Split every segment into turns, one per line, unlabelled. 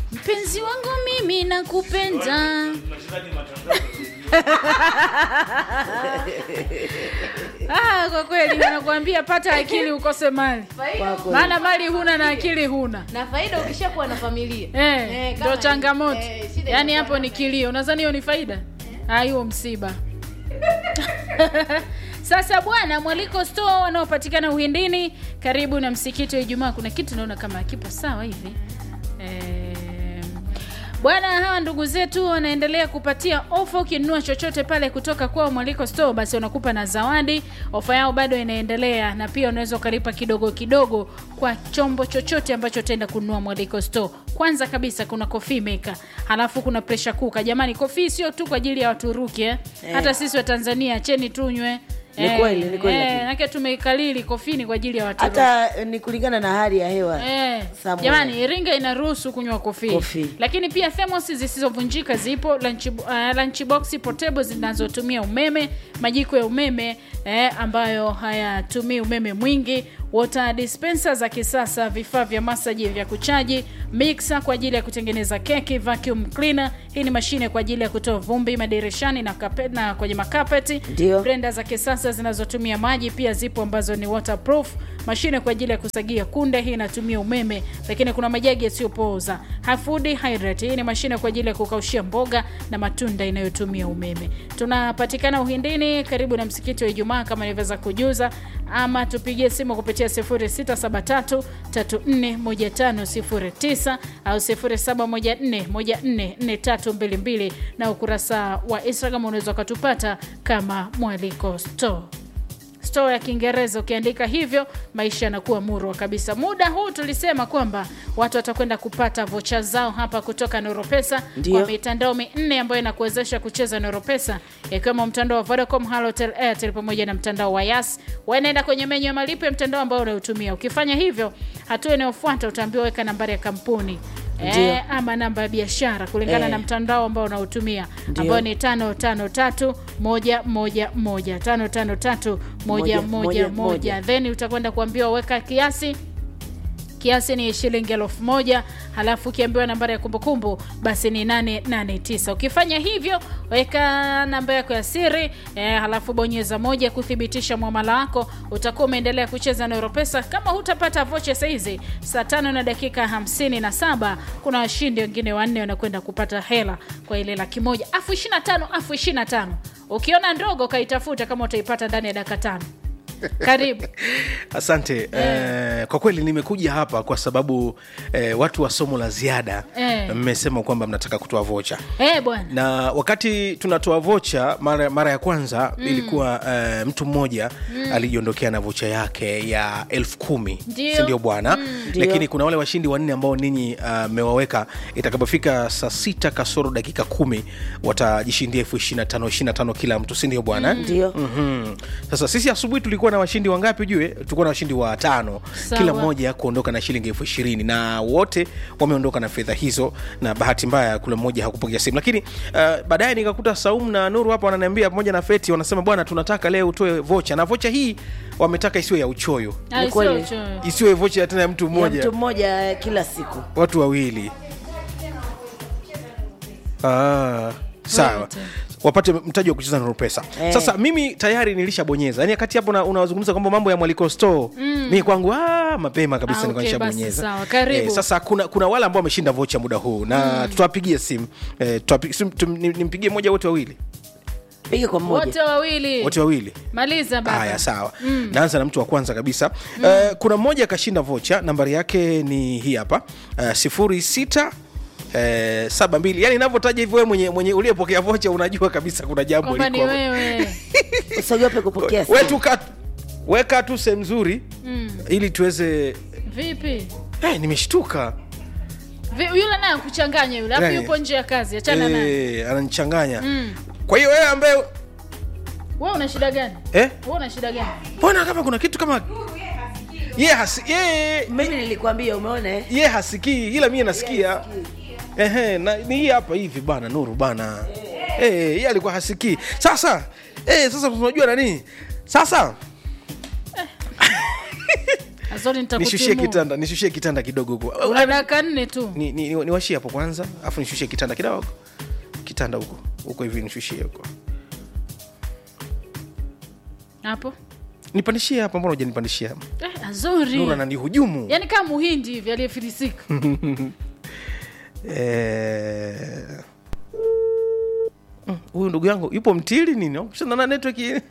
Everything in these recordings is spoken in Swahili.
mpenzi wangu mimi nakupenda ah, kwa kweli nakwambia pata akili ukose mali
Kwa kweli.
maana mali huna na akili huna
na faida ukishakuwa na familia
Eh,
Eh,
ndo
kama-
changamoto
eh, shida
yaani
inakuwa
hapo ni kilio unadhani hiyo ni faida Ah, hiyo msiba sasa bwana mwaliko store wanaopatikana uhindini karibu na msikiti wa ijumaa kuna kitu naona kama kipo sawa hivi eh, bwana hawa ndugu zetu wanaendelea kupatia ofa ukinunua chochote pale kutoka kwao mwaliko store basi wanakupa na zawadi ofa yao bado inaendelea na pia unaweza ukalipa kidogo kidogo kwa chombo chochote ambacho utaenda kununua mwaliko store kwanza kabisa kuna coffee maker halafu kuna pressure cooker jamani coffee sio tu kwa ajili ya waturuki eh?
Eh.
hata sisi wa tanzania cheni tunywe
Ni kweli, ni kweli
eh,
lakini.
nake tumeikalili kofini kwa ajili ya waturuki
hata eh, ni kulingana na hali ya hewa
Eh,
Somewhere.
jamani iringa inaruhusu kunywa kofi
Kofi.
lakini pia thermos zisizovunjika zipo lunch, uh, lunch box portable zinazotumia umeme majiko ya umeme eh, ambayo hayatumii umeme mwingi water dispenser za kisasa vifaa vya masaji vya kuchaji mixer kwa ajili ya kutengeneza keki vacuum cleaner hii ni mashine kwa ajili ya kutoa vumbi madirishani na, kape, na kwenye makapeti
Ndio.
blender za kisasa zinazotumia maji pia zipo ambazo ni waterproof mashine kwa ajili ya kusagia kunde hii inatumia umeme lakini kuna majagi yasiyopooza Food hydrate hii ni mashine kwa ajili ya kukaushia mboga na matunda inayotumia umeme tunapatikana uhindini karibu na msikiti wa ijumaa kama nilivyoweza kujuza ama tupigie simu kupitia 0673 341509 au 0714144322 na ukurasa wa instagram unaweza ukatupata kama mwaliko store store ya kiingereza ukiandika hivyo maisha yanakuwa murwa kabisa muda huu tulisema kwamba watu watakwenda kupata vocha zao hapa kutoka noropesa
Ndio.
kwa mitandao minne ambayo inakuwezesha kucheza noropesa ikiwemo mtandao wa vodacom halotel airtel pamoja na mtandao wa yas wanaenda kwenye menyu ya malipo ya mtandao ambao unaotumia ukifanya hivyo hatua inayofuata utaambiwa weka nambari ya kampuni
Ndio.
Eh, ama namba ya biashara kulingana
Eh.
na mtandao ambao unaotumia
Ndio.
ambao ni tano tano tatu moja moja moja tano tano tatu moja
Moja,
moja
moja,
moja
moja.
then utakwenda kuambiwa weka kiasi kiasi ni shilingi elfu moja halafu ukiambiwa nambari ya kumbukumbu basi ni 889 ukifanya hivyo weka namba yako ya siri eh, halafu bonyeza moja kuthibitisha mwamala wako utakuwa umeendelea kucheza na Europesa kama hutapata vocha saizi saa tano na dakika 57 kuna washindi wengine wanne wanakwenda kupata hela kwa ile laki moja afu 25 afu 25 ukiona ndogo kaitafuta kama utaipata ndani ya dakika tano karibu
asante eh, kwa kweli nimekuja hapa kwa sababu eh, watu wa somo la ziada
Eh.
mmesema kwamba mnataka kutoa vocha
eh bwana
na wakati tunatoa vocha mara, mara ya kwanza mm. ilikuwa uh, mtu mmoja mm. alijiondokea na vocha yake ya elfu kumi
Ndio.
sindio bwana
Ndio.
lakini kuna wale washindi wanne ambao ninyi mmewaweka itakapofika saa sita kasoro dakika kumi watajishindia elfu ishirina tano ishirina tano kila mtu sindio bwana
ndio
mm-hmm. sasa sisi asubuhi tulikuwa na washindi wangapi ujue tulikuwa na washindi wa tano
Sawa.
kila mmoja kuondoka na shilingi elfu ishirini na wote wameondoka na fedha hizo na bahati mbaya kule mmoja hakupokea simu lakini uh, baadaye nikakuta saumu na nuru hapa wananiambia pamoja na feti wanasema bwana tunataka leo utoe vocha na vocha hii wametaka isiwe ya uchoyo
Ah, sio
kweli.
uchoyo.
isiwe vocha tena ya mtu
ya
mmoja
mtu mmoja eh, kila siku
watu wawili ah, sawa
Right.
wapate mtaji wa kucheza na pesa
Eh.
sasa mimi tayari nilishabonyeza yani wakati hapo una- unazungumza kwamba mambo ya mwaliko store mm. mi kwangu ah, mapema kabisa
Ah,
nilikuwa
okay,
nishabonyeza.
basi sawa, karibu.
sasa kuna kuna wale ambao wameshinda vocha muda huu na mm. tutawapigia simu eh, tutawapi- sim- tum- ni- nimpigie moja wote wawili
piga kwa mmoja
wote wawili
wote wawili
maliza baba
haya sawa mm. naanza na mtu wa kwanza kabisa mm. uh, kuna mmoja akashinda vocha nambari yake ni hii hapa uh, sifuri sita Eh, saba mbili yani inavyotaja hivyo wewe mwenye, mwenye uliyepokea vocha unajua kabisa kuna jambo
kwamba ni
liko-
wewe
usiogope kupokea
We
simu.
tu ka- weka tu sehemu nzuri
Mm.
ili tuweze
vipi
hey, nimeshtuka
Vi, yule naye kuchanganya yule afu
Yani,
yupo nje ya kazi achana naye
Eh, ananichanganya
Mm.
kwa hiyo wewe ambaye
wewe una shida gani
eh?
wewe una shida gani
mbona kama kuna kitu kama ye hasi, ye,
mimi nilikwambia umeona eh?
ye hasikii ila mie nasikia Ehe, na, ni hii hapa hivi bana nuru bana Eh, yeye alikuwa hasikii sasa eh, sasa unajua nani sasa
Sorry,
nishushie
nitakutimua.
kitanda nishushie kitanda kidogo huko
una dakika nne tu
ni, ni, ni, niwashie hapo kwanza afu nishushie kitanda kidogo kitanda huko huko hivi nishushie huko
hapo
nipandishie hapa mbona ujanipandishia hapa
eh, azuri
nura nanihujumu
yaani kama muhindi hivi aliyefilisika
Eh, mm, huyu ndugu yangu yupo mtili nini kushana na network hii?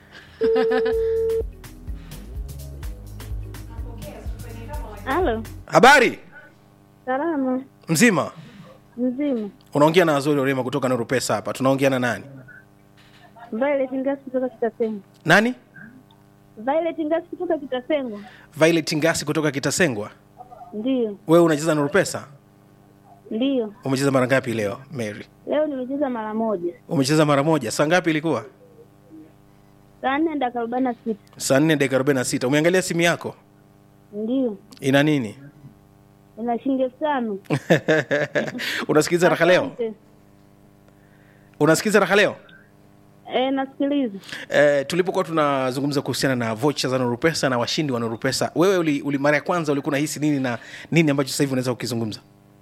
Halo,
habari
salama
mzima
mzima.
unaongea na azori orema kutoka nuru pesa hapa tunaongea na nani
Violet Ngasi kutoka Kitasengo.
nani
Violet Ngasi kutoka Kitasengo.
violet ngasi kutoka kitasengwa
Ndiyo,
wewe unacheza nuru pesa
ndiyo.
umecheza mara ngapi leo mary
Leo nimecheza mara moja,
umecheza mara moja saa ngapi ilikuwa
saa nne dakika arobaini na sita.
saa nne dakika arobaini na sita umeangalia simu yako
Ndiyo,
ina nini
ina shilingi elfu tano.
unasikiliza raha leo
Asante.
unasikiliza raha leo
Eh, nasikiliza.
Eh, tulipokuwa tunazungumza kuhusiana na vocha za nurupesa na washindi wa nurupesa wewe uli, uli mara ya kwanza ulikuwa unahisi nini na nini ambacho sasa hivi unaweza kukizungumza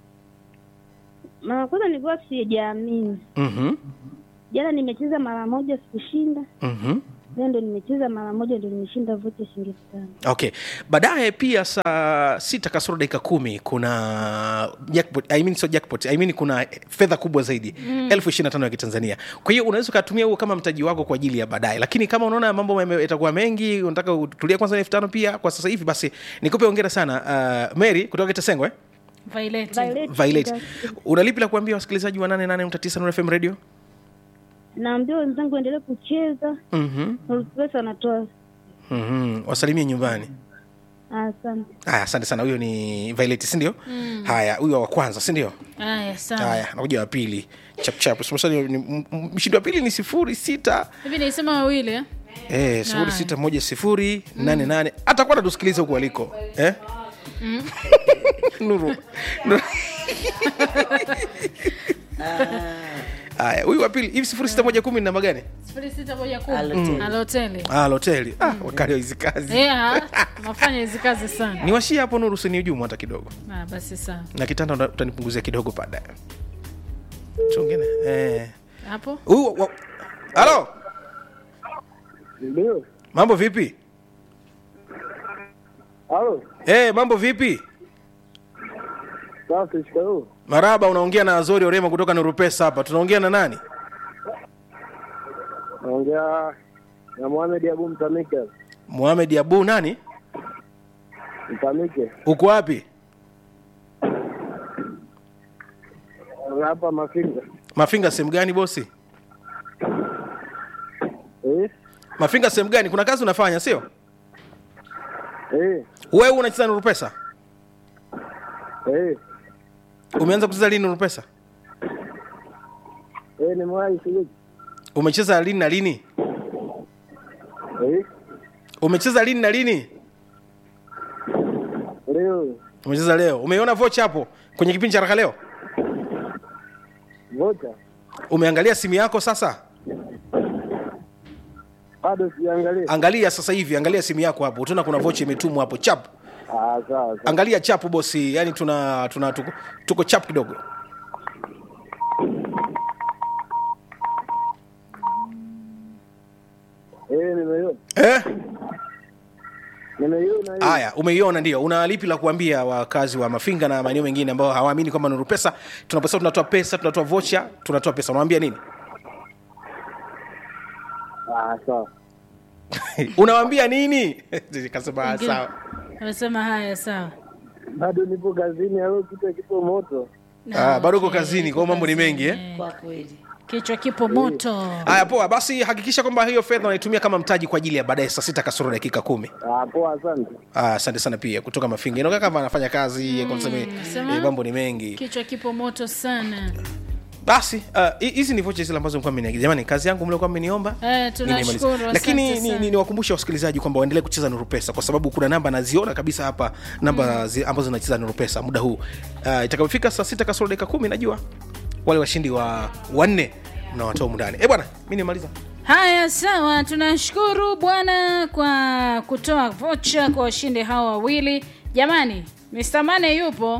Mara kwanza nilikuwa sijaamini.
mm-hmm.
Jana nimecheza mara moja sikushinda,
Mm-hmm.
leo ndo nimecheza mara moja ndo nimeshinda vocha shilingi elfu tano.
okay baadaye pia saa sita kasoro dakika kumi kuna jackpot, I mean, so jackpot, I mean, kuna fedha kubwa zaidi mm. elfu ishiri na tano ya kitanzania kwa hiyo unaweza ukatumia huo kama mtaji wako kwa ajili ya baadaye lakini kama unaona mambo yame- yatakuwa mengi unataka utulia kwanza na elfu tano pia kwa sasa hivi basi nikupe ongera sana uh, mary kutoka kitasengwa eh?
Violet.
Violet
violet
Ngasi.
unalipi la kuambia wasikilizaji wa 88 Nuru fm radio
Naambia wenzangu endelee kucheza,
mm-hmm.
Nurupesa wanatoa.
Mm-hmm. wasalimie nyumbani
Asante.
haya asante sana huyo ni violet sindio mm. haya huyo wa kwanza sindio
haya sawa
haya nakuja wa pili chapchap mshindi wa pili ni sifuri sita
hivi naisema wawili eh?
Eh, sifuri sita moja sifuri nane nane atakuwa natusikiliza huku aliko eh? nuru Nuru. haya huyu wa pili hivi sifuri sita moja kumi ni namba gani
sifuri sita moja kumi
Aloteli.
aloteli
ah, loteli ah, wakali wa hizi kazi
yeah, nafanya hizi kazi sana
niwashie hapo nuru siniujumu hata kidogo
ah, basi sawa
na kitanda uta- utanipunguzia kidogo baadaye chongene eh.
hapo
huyu wa- halo
Ndio.
mambo vipi
Halo.
eh, mambo vipi
Safi, shikamoo.
maraba unaongea na azori orema kutoka nurupesa hapa tunaongea na nani
Naongea na Mohamed Abu Mtamike.
muhamed abu nani
Mtamike.
uko wapi
Hapa Mafinga.
mafinga sehemu gani bosi
Eh?
mafinga sehemu gani kuna kazi unafanya sio
Eh.
wewe unacheza nurupesa
Eh.
umeanza kucheza lini nurupesa
Eh, ni mwai shiriki.
umecheza lini na lini
Eh.
umecheza lini na lini
Leo
umecheza leo umeiona vocha hapo kwenye kipindi cha raka leo
vocha.
umeangalia simu yako sasa
Bado siangalia.
angalia sasa hivi angalia simu yako hapo utaona kuna vocha imetumwa hapo chap
Ah, sawa sawa.
angalia chapu bosi yani tuna tuna tuko, tuko chap kidogo
Eh, nimeiona.
eh?
Nimeiona hiyo.
haya umeiona ndio una lipi la kuambia wakazi wa mafinga na maeneo mengine ambao hawaamini kwamba nuru pesa tunaposema tunatoa pesa tunatoa vocha tunatoa pesa unawambia nini
Ah, sawa.
unawambia nini kasema "Ah,
Wengine-
sawa
amesema haya sawa
Bado nipo kazini, au kitu kipo moto.
Ah, bado uko
okay,
kazini kwa hiyo mambo ni mengi eh?
Eh,
kwa kweli
kichwa kipo moto
haya poa basi hakikisha kwamba hiyo fedha unaitumia kama mtaji kwa ajili ya baadaye saa sita kasoro dakika kumi
Ah, poa, asante.
Ah, asante sana pia kutoka mafinga inakaa kama anafanya kazi mm,
nasema-
mambo ni mengi
kichwa kipo moto sana
basi ah, hi- hizi ni vocha zile ambazo mlikuwa mmeniagiza jamani kazi yangu mliokuwa mmeniomba
Eh, tunashukuru,
nimeimaliza. lakini
asante
ni-
sana.
ni- niwakumbushe wasikilizaji kwamba waendelee kucheza nuru pesa kwa sababu kuna namba naziona kabisa hapa namba zi, ambazo zinacheza nuru pesa muda huu uh, itakapofika saa sita kasoro dakika kumi najua wale washindi wa wanne mnawatoa mundani e bwana mi nimaliza
Haya, sawa, tunashukuru bwana kwa kutoa vocha kwa washindi hawa wawili. Jamani, Mr. Mane yupo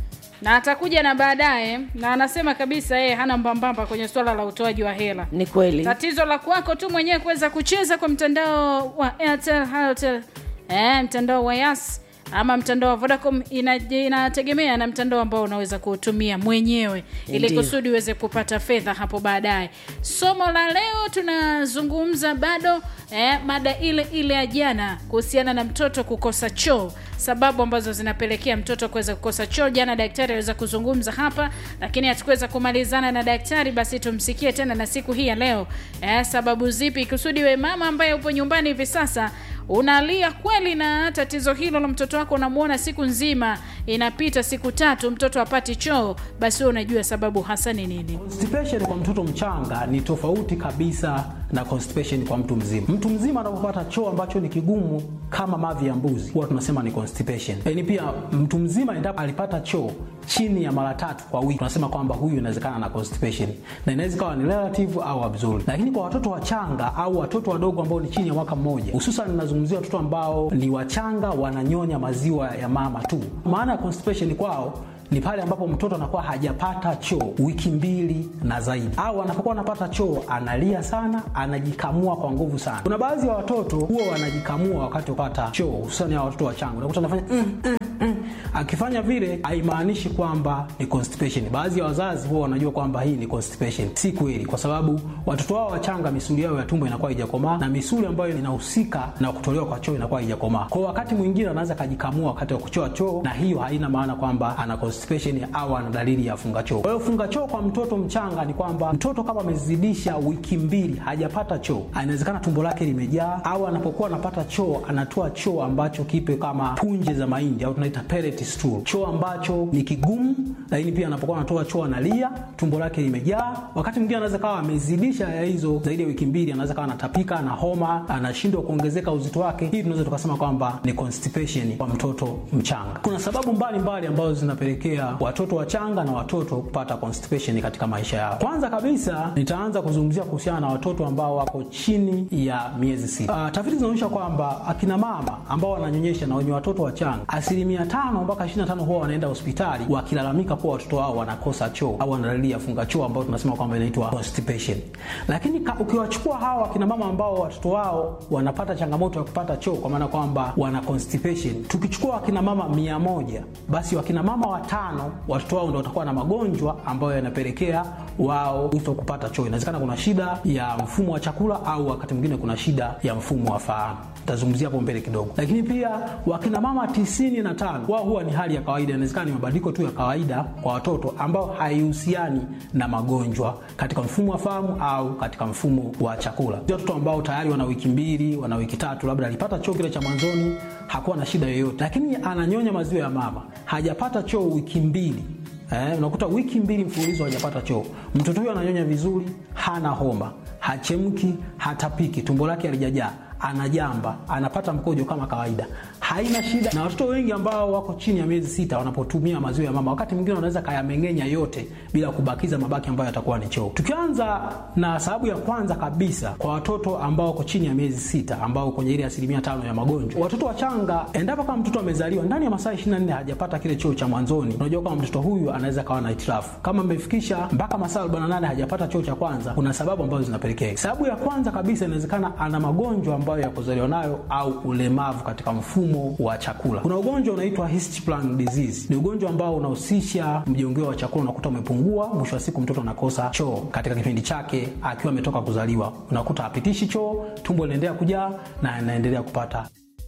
na atakuja na baadaye, na anasema kabisa yeye hana mbambamba kwenye swala la utoaji wa hela.
Ni kweli.
Tatizo la kwako tu mwenyewe kuweza kucheza kwa mtandao wa Airtel, Halotel, eh, mtandao wa Yas ama mtandao wa Vodacom ina- inategemea na mtandao ambao unaweza kuutumia mwenyewe ili
Ndiyo.
kusudi uweze kupata fedha hapo baadaye. Somo la leo tunazungumza bado eh, mada ile ile ya jana kuhusiana na mtoto kukosa choo, sababu ambazo zinapelekea mtoto kuweza kukosa choo. Jana daktari aliweza kuzungumza hapa, lakini hatukuweza kumalizana na daktari, basi tumsikie tena na siku hii ya leo eh, sababu zipi kusudi we mama ambaye upo nyumbani hivi sasa unalia kweli na tatizo hilo la mtoto wako unamuona siku nzima inapita siku tatu mtoto apati choo basi wewe unajua sababu hasa ni nini
Constipation kwa mtoto mchanga ni tofauti kabisa na constipation kwa mtu mzima. Mtu mzima anapopata choo ambacho ni kigumu kama mavi ya mbuzi, huwa tunasema ni constipation. Lakini pia mtu mzima endapo alipata choo chini ya mara tatu kwa wiki, tunasema kwamba huyu inawezekana na constipation, na inaweza ikawa ni relative au absolute. Lakini kwa watoto wachanga au watoto wadogo ambao ni chini ya mwaka mmoja, hususan ninazungumzia watoto ambao ni wachanga, wananyonya maziwa ya mama tu, maana ya constipation kwao ni pale ambapo mtoto anakuwa hajapata choo wiki mbili na zaidi, au anapokuwa anapata choo analia sana, anajikamua kwa nguvu sana. Kuna baadhi ya watoto huwa wanajikamua wakati wapata choo, hususani ya watoto wachanga, unakuta anafanya mm, mm, mm. Akifanya vile haimaanishi kwamba ni constipation. Baadhi ya wazazi huwa wanajua kwamba hii ni constipation. Si kweli, kwa sababu watoto wao wachanga misuli yao ya tumbo inakuwa haijakomaa na misuli ambayo inahusika na kutolewa kwa choo inakuwa haijakomaa. Kwa wakati mwingine anaweza kajikamua wakati wa kuchoa choo, na hiyo haina maana kwamba ana constipation au ana dalili ya funga choo. Kwa hiyo funga choo kwa mtoto mchanga ni kwamba mtoto kama amezidisha wiki mbili hajapata choo, inawezekana tumbo lake limejaa, au anapokuwa anapata choo anatoa choo ambacho kipe kama punje za mahindi au tunaita pellet stool, choo ambacho ni kigumu, lakini pia anapokuwa anatoa choo analia, tumbo lake limejaa. Wakati mwingine anaweza kawa amezidisha ya hizo zaidi ya wiki mbili, anaweza kawa anatapika, ana homa, anashindwa kuongezeka uzito wake. Hii tunaweza tukasema kwamba ni constipation kwa mtoto mchanga. Kuna sababu mbalimbali mbali ambazo zinapelekea watoto wachanga na watoto kupata constipation katika maisha yao. Kwanza kabisa nitaanza kuzungumzia kuhusiana na watoto ambao wako chini ya miezi sita. Uh, tafiti zinaonyesha kwamba akina mama ambao wananyonyesha na wenye watoto wachanga asilimia tano mpaka 25 huwa wanaenda hospitali wakilalamika kuwa watoto wao wanakosa choo au wana dalili ya funga choo ambayo tunasema kwamba inaitwa constipation. Lakini ka, ukiwachukua hawa akina mama ambao watoto wao wanapata changamoto ya kupata choo kwa maana kwamba wana constipation, tukichukua akina mama mia moja basi wakina mama watano watoto wao ndio watakuwa na magonjwa ambayo yanapelekea wao kuto kupata choo. Inawezekana kuna shida ya mfumo wa chakula au wakati mwingine kuna shida ya mfumo wa fahamu. Tazungumzia hapo mbele kidogo. Lakini pia wakina mama tisini na tano wao huwa ni hali ya kawaida, inawezekana ni mabadiliko tu ya kawaida kwa watoto ambao haihusiani na magonjwa katika mfumo wa fahamu au katika mfumo wa chakula. Watoto ambao tayari wana wiki mbili, wana wiki tatu, labda alipata choo kile cha mwanzoni, hakuwa na shida yoyote, lakini ananyonya maziwa ya mama, hajapata choo wiki mbili Eh, unakuta wiki mbili mfululizo hajapata choo. Mtoto huyo ananyonya vizuri, hana homa, hachemki, hatapiki, tumbo lake halijajaa, anajamba, anapata mkojo kama kawaida, haina shida. Na watoto wengi ambao wako chini ya miezi sita wanapotumia maziwa ya mama, wakati mwingine wanaweza kayameng'enya yote bila kubakiza mabaki ambayo yatakuwa ni choo. Tukianza na sababu ya kwanza kabisa kwa watoto ambao wako chini ya miezi sita, ambao kwenye ile asilimia tano ya magonjwa, watoto wachanga, endapo kama mtoto amezaliwa ndani ya masaa 24 hajapata kile choo cha mwanzoni, unajua kama mtoto huyu anaweza kawa na hitilafu. Kama amefikisha mpaka masaa 48 hajapata choo cha kwanza, kuna sababu ambazo zinapelekea. Sababu ya kwanza kabisa, inawezekana ana magonjwa ambayo ya kuzaliwa nayo au ulemavu katika mfumo wa chakula. Kuna ugonjwa unaitwa Hirschsprung disease. Ni ugonjwa ambao unahusisha mjongeo wa chakula, unakuta umepungua, mwisho wa siku mtoto anakosa choo katika kipindi chake akiwa ametoka kuzaliwa, unakuta hapitishi choo, tumbo linaendelea kujaa na anaendelea kupata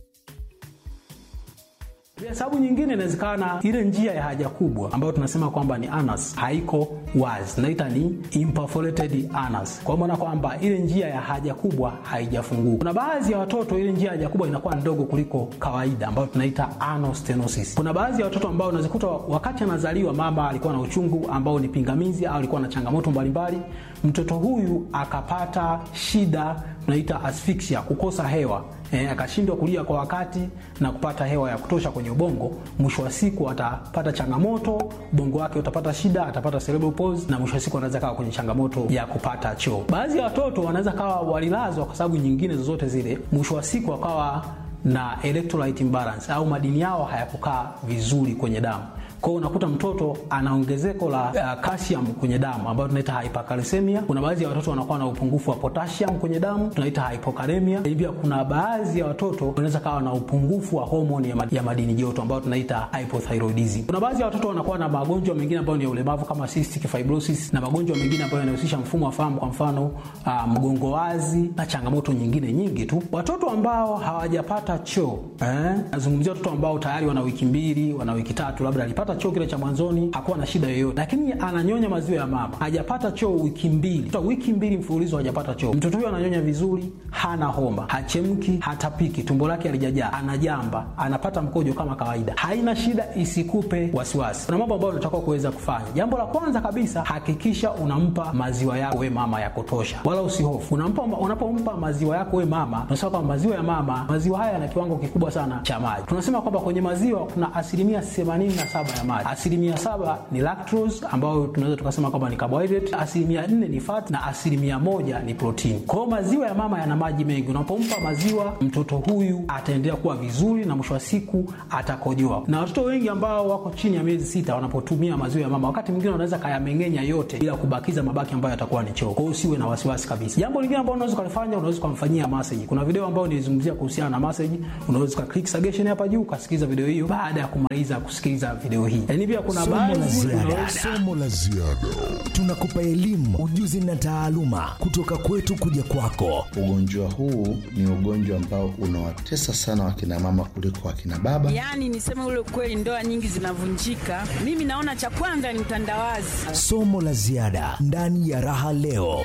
pia sababu nyingine inawezekana ile njia ya haja kubwa ambayo tunasema kwamba ni anus haiko wazi, naita ni imperforated anus, kwa maana kwamba ile njia ya haja kubwa haijafunguka. Kuna baadhi ya watoto ile njia ya haja kubwa inakuwa ndogo kuliko kawaida, ambayo tunaita anal stenosis. Kuna baadhi ya watoto ambao unaweza wakati anazaliwa mama alikuwa na uchungu ambao ni pingamizi au alikuwa na changamoto mbalimbali, mtoto huyu akapata shida tunaita asphyxia, kukosa hewa eh, akashindwa kulia kwa wakati na kupata hewa ya kutosha kwenye ubongo, mwisho wa siku atapata changamoto, ubongo wake utapata shida, atapata cerebral palsy na mwisho wa siku anaweza kawa kwenye changamoto ya kupata choo. Baadhi ya watoto wanaweza kawa walilazwa kwa sababu nyingine zozote zile, mwisho wa siku wakawa na electrolyte imbalance au madini yao hayakukaa vizuri kwenye damu. Kwa hiyo unakuta mtoto ana ongezeko la uh, calcium kwenye damu ambayo tunaita hypercalcemia. Kuna baadhi ya watoto wanakuwa na upungufu wa potassium kwenye damu tunaita hypokalemia. Lakini pia kuna baadhi ya watoto wanaweza kawa na upungufu wa homoni ya, mad ya madini joto ambayo tunaita hypothyroidism. Kuna baadhi ya watoto wanakuwa na magonjwa mengine ambayo ni ya ulemavu kama cystic fibrosis na magonjwa mengine ambayo yanahusisha mfumo wa fahamu, kwa mfano uh, mgongo wazi na changamoto nyingine nyingi tu. Watoto ambao hawajapata choo eh, nazungumzia watoto ambao tayari wana wiki mbili, wana wiki tatu, labda alipata choo kile cha mwanzoni hakuwa na shida yoyote, lakini ananyonya maziwa ya mama, hajapata choo wiki mbili, Kutoka wiki mbili mfululizo hajapata choo. Mtoto huyo ananyonya vizuri, hana homa, hachemki, hatapiki, tumbo lake halijajaa, anajamba, anapata mkojo kama kawaida, haina shida, isikupe wasiwasi. Kuna mambo ambayo unatakiwa kuweza kufanya. Jambo la kwanza kabisa, hakikisha unampa maziwa yako we mama ya kutosha, wala usihofu. Unampa, unapompa maziwa yako we mama, tunasema kwamba maziwa ya mama, maziwa haya yana kiwango kikubwa sana cha maji. Tunasema kwamba kwenye maziwa kuna asilimia 87 ya maji. Asilimia saba ni lactose ambayo tunaweza tukasema kwamba ni carbohydrate, asilimia nne ni fat na asilimia moja ni protini. Kwa hiyo maziwa ya mama yana maji mengi. Unapompa maziwa mtoto huyu ataendelea kuwa vizuri na mwisho wa siku atakojoa. Na watoto wengi ambao wako chini ya miezi sita wanapotumia maziwa ya mama, wakati mwingine wanaweza kayameng'enya yote bila kubakiza mabaki ambayo yatakuwa ni choo. Kwa hiyo usiwe na wasiwasi kabisa. Jambo lingine ambalo unaweza kulifanya, unaweza kumfanyia massage. Kuna video ambayo nilizungumzia kuhusiana na massage, unaweza ka click suggestion hapa juu ukasikiliza video hiyo baada ya kumaliza kusikiliza video hii. Lakini pia kuna
Somo la
baadhi
ziada. Somo la ziada. Tunakupa elimu, ujuzi na taaluma kutoka kwetu kuja kwako.
Ugonjwa huu ni ugonjwa ambao unawatesa sana wakina mama kuliko wakina baba.
Yaani niseme ule ukweli, ndoa nyingi zinavunjika. Mimi naona cha kwanza ni utandawazi.
Somo la ziada ndani ya Raha Leo.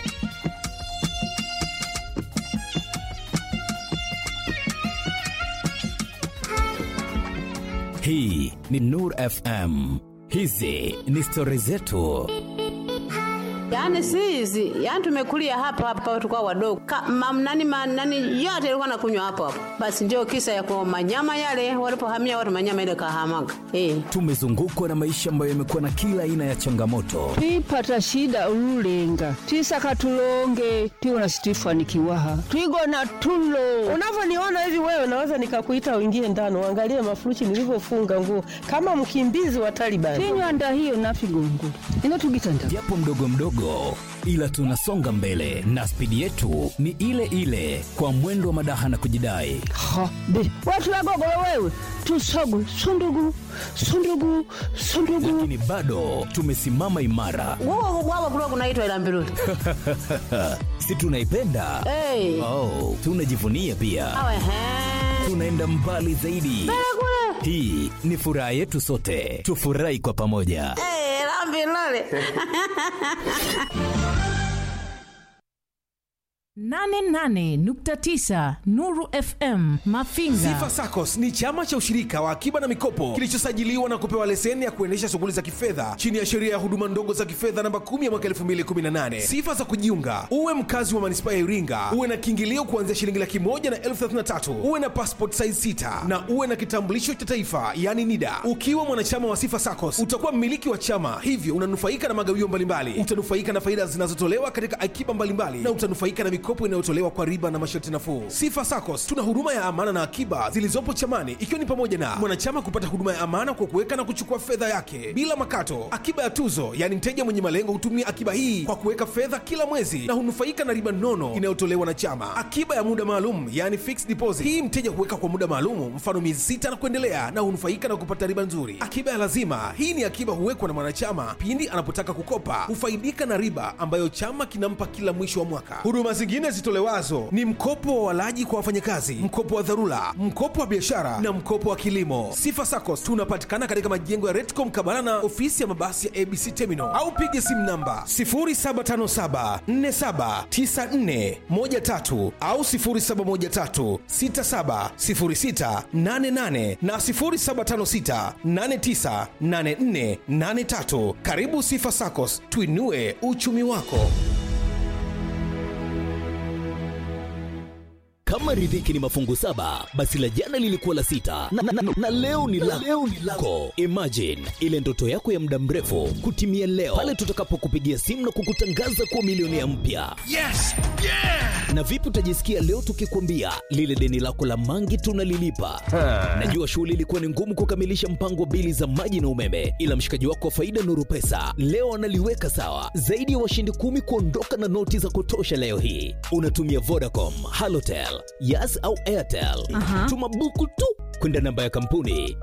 Hii ni Nur FM. Hizi ni stori zetu.
Yaani si hizi, yaani tumekulia hapa hapa tukao wadogo. Ka, mam, nani, ma, nani yote ilikuwa nakunywa hapo hapo. Basi ndio kisa ya kwa manyama yale walipohamia watu manyama ile kahamaga. Eh.
Tumezungukwa na maisha ambayo yamekuwa na kila aina ya changamoto,
twipata shida ululenga twisaka tulonge tiwona situifanikiwaha twigona tulo
unavyoniona hivi wewe naweza nikakuita uingie ndani uangalie mafuruchi nilivyofunga nguo kama mkimbizi wa Taliban.
tinywanda hiyo nafigongo inotugitanda
japo mdogo mdogo, ila tunasonga mbele na spidi yetu ni ile ile, kwa mwendo wa madaha na kujidai.
ha be watulagogolo wewe tusogu sundugu sundugu sundugu
Lakini bado tumesimama imara,
Wao wao kulikuwa kunaitwa ila mbiruli.
si tunaipenda?
Eh.
Oh, tunajivunia pia,
Awe he.
tunaenda mbali zaidi. Hii ni furaha yetu sote, tufurahi kwa pamoja.
Eh, la mbiruli.
88.9 Nuru FM Mafinga.
Sifa SACCOS ni chama cha ushirika wa akiba na mikopo kilichosajiliwa na kupewa leseni ya kuendesha shughuli za kifedha chini ya sheria ya huduma ndogo za kifedha namba 10 ya mwaka 2018. Sifa za kujiunga: uwe mkazi wa manispaa ya Iringa, uwe na kiingilio kuanzia shilingi laki moja na elfu thelathini na tatu, uwe na passport size 6 na uwe na kitambulisho cha taifa yani NIDA. Ukiwa mwanachama wa Sifa SACCOS utakuwa mmiliki wa chama, hivyo unanufaika na magawio mbalimbali, utanufaika na faida zinazotolewa katika akiba mbalimbali na utanufaika na mikopo inayotolewa kwa riba na masharti nafuu. Sifa SACCOS tuna huduma ya amana na akiba zilizopo chamani, ikiwa ni pamoja na mwanachama kupata huduma ya amana kwa kuweka na kuchukua fedha yake bila makato, akiba ya tuzo, yaani mteja mwenye malengo hutumia akiba hii kwa kuweka fedha kila mwezi na hunufaika na riba nono inayotolewa na chama, akiba ya muda maalum, yaani fixed deposit. Hii mteja huweka kwa muda maalum, mfano miezi sita na kuendelea, na hunufaika na kupata riba nzuri. Akiba ya lazima, hii ni akiba huwekwa na mwanachama pindi anapotaka kukopa, hufaidika na riba ambayo chama kinampa kila mwisho wa mwaka. Huduma zingine zitolewazo ni mkopo wa walaji kwa wafanyakazi, mkopo wa dharura, mkopo wa biashara na mkopo wa kilimo. Sifa SACCOS tunapatikana katika majengo ya Retco mkabala na ofisi ya mabasi ya ABC Terminal au piga simu namba 0757479413 au 0713670688 na 0756898483. Karibu Sifa SACCOS, tuinue uchumi wako.
kama riziki ni mafungu saba basi la jana lilikuwa la sita na, na, na, na leo ni la leo ni lako imagine ile ndoto yako ya muda mrefu kutimia leo pale tutakapokupigia simu na kukutangaza kuwa milionea mpya
Yes! Yeah!
na vipi utajisikia leo tukikwambia lile deni lako la mangi tunalilipa najua shughuli ilikuwa ni ngumu kukamilisha mpango wa bili za maji na umeme ila mshikaji wako wa faida nuru pesa leo analiweka sawa zaidi ya washindi kumi kuondoka na noti za kutosha leo hii unatumia vodacom halotel yas au airtel
Aha.
tuma buku tu kwenda namba ya kampuni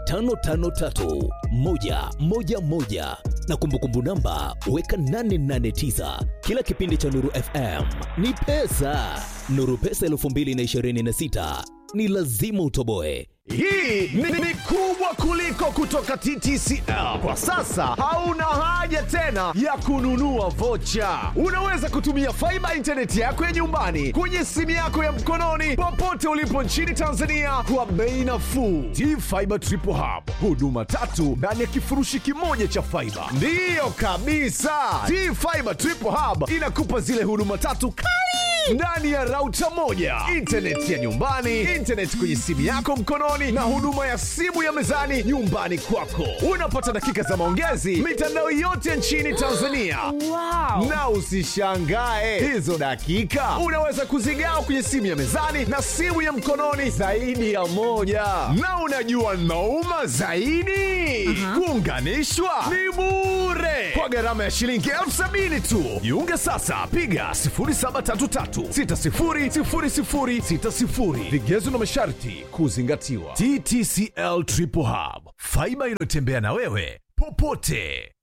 553111 na kumbukumbu namba weka 889 kila kipindi cha nuru fm ni pesa nuru pesa 226 ni lazima utoboe
Hii ni, ni kubwa kuliko kutoka TTCL. Kwa sasa hauna haja tena ya kununua vocha. Unaweza kutumia faiba intaneti yako ya nyumbani kwenye simu yako ya mkononi popote ulipo nchini Tanzania kwa bei nafuu. T-Fiber Triple Hub, huduma tatu ndani ya kifurushi kimoja cha faiba. Ndiyo kabisa, T-Fiber Triple Hub inakupa zile huduma tatu kali ndani ya rauta moja, intaneti ya nyumbani, intaneti kwenye simu yako mkononi, na huduma ya simu ya mezani nyumbani kwako. Unapata dakika za maongezi mitandao yote nchini Tanzania. Wow. Na usishangae hizo dakika unaweza kuzigawa kwenye simu ya mezani na simu ya mkononi zaidi ya moja. Na unajua nauma zaidi, kuunganishwa ni bure kwa gharama ya shilingi elfu sabini tu. Jiunge sasa, piga 0733600060. Vigezo na masharti kuzingatiwa. TTCL Triple Hub, faiba inayotembea na wewe popote.